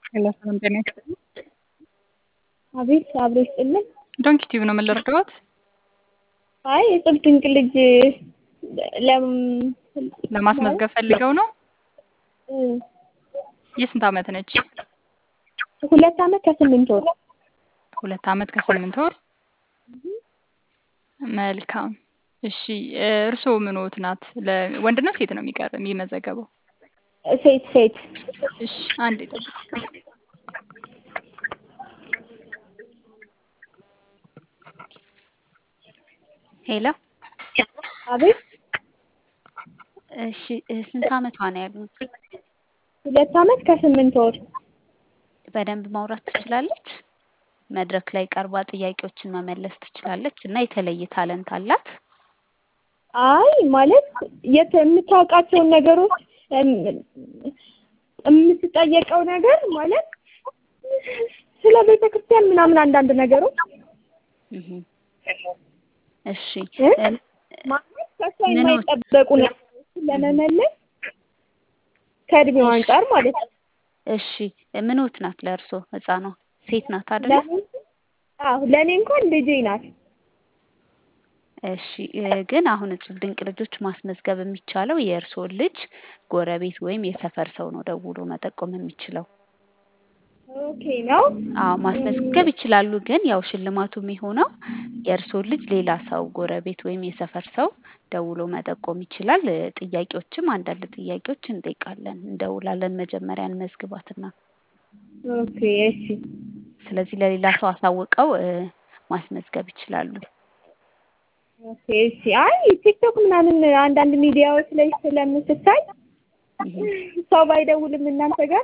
ሄሎ ሰላም ጤና ይስጥልኝ። አቤት አብሮ ይስጥልን። ዶንኪ ቲዩብ ነው የምንረዳዎት? አይ የጽብ ድንቅ ልጅ ለም ለማስመዝገብ ፈልገው ነው? እ የስንት ዓመት ነች? ሁለት ዓመት ከስምንት ወር ሁለት ዓመት ከስምንት ወር። መልካም እሺ። እርስዎ ምንዎት ናት? ለወንድ ነው ሴት ነው የሚቀር የሚመዘገበው? ሴት ሴት እሺ አንድ ይጠብቅ። ሄሎ አቤት እሺ ስንት ዓመቷ ነው ያሉት? ሁለት ዓመት ከስምንት ወር በደንብ ማውራት ትችላለች? መድረክ ላይ ቀርባ ጥያቄዎችን መመለስ ትችላለች እና የተለየ ታለንት አላት? አይ ማለት የት የምታውቃቸውን ነገሮች የምትጠየቀው ነገር ማለት ስለ ቤተ ክርስቲያን ምናምን አንዳንድ ነገሮች እህ እሺ እ ማለት ከእሷ ምን የማይጠበቁ ነገሮችን ለመመለስ ከእድሜው አንጻር ማለት ነው። እሺ ምንዎት ናት ለእርሶ ህፃኗ? ሴት ናት አይደለ? ለምን አዎ ለእኔ እንኳን ልጄ ናት። እሺ ግን አሁን እጽብ ድንቅ ልጆች ማስመዝገብ የሚቻለው የእርስዎን ልጅ ጎረቤት ወይም የሰፈር ሰው ነው ደውሎ መጠቆም የሚችለው። ኦኬ ነው። አዎ ማስመዝገብ ይችላሉ። ግን ያው ሽልማቱ የሚሆነው የእርስዎን ልጅ ሌላ ሰው ጎረቤት ወይም የሰፈር ሰው ደውሎ መጠቆም ይችላል። ጥያቄዎችም አንዳንድ ጥያቄዎች እንጠይቃለን እንደውላለን መጀመሪያ እንመዝግባትና ኦኬ እሺ ስለዚህ ለሌላ ሰው አሳውቀው እ ማስመዝገብ ይችላሉ። ኦኬ እሺ። አይ ቲክቶክ ምናምን አንዳንድ ሚዲያዎች ላይ ስለምትታይ እህ ሰው ባይደውልም እናንተ ጋር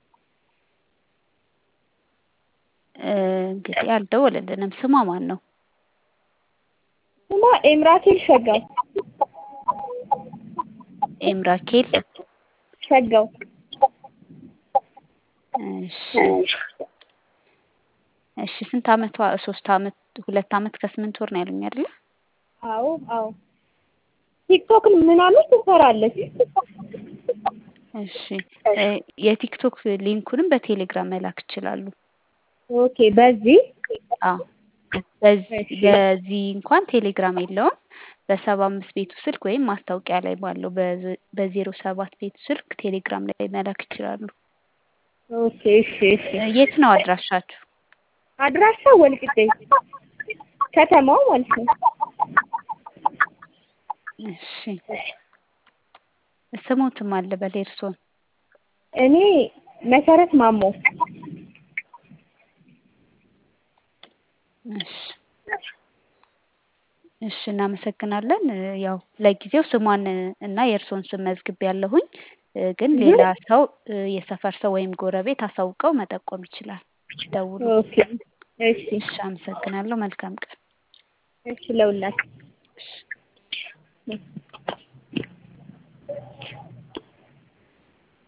እ እንግዲህ አልደወለልንም። ስሟ ማን ነው? ስሟ ኤምራቴል ሸጋው ኤምራኬል ሸጋው እሺ እሺ ስንት ዓመቷ? ሶስት ዓመት ሁለት ዓመት ከስምንት ወር ነው ያሉኝ አይደለ? አዎ አዎ ቲክቶክ ምናምን ትሰራለች። እሺ እ የቲክቶክ ሊንኩንም በቴሌግራም መላክ ይችላሉ። ኦኬ በዚህ አዎ በዚህ በዚህ እንኳን ቴሌግራም የለውም። በሰባ አምስት ቤቱ ስልክ ወይም ማስታወቂያ ላይ ባለው በዜሮ ሰባት ቤቱ ስልክ ቴሌግራም ላይ መላክ ይችላሉ። ኦኬ እሺ እሺ። የት ነው አድራሻችሁ? አድራሻ ወልቂጤ ከተማው ማለት ነው። እሺ ስሞትም አለ በል የእርስዎን? እኔ መሰረት ማሞ እሺ እሺ እናመሰግናለን። ያው ለጊዜው ስሟን እና የእርስዎን ስም መዝግቤያለሁኝ። ግን ሌላ ሰው የሰፈር ሰው ወይም ጎረቤት አሳውቀው መጠቆም ይችላል ደውሎ። ኦኬ እሺ እሺ አመሰግናለሁ። መልካም ቀን። እሺ ለሁላችሁ እሺ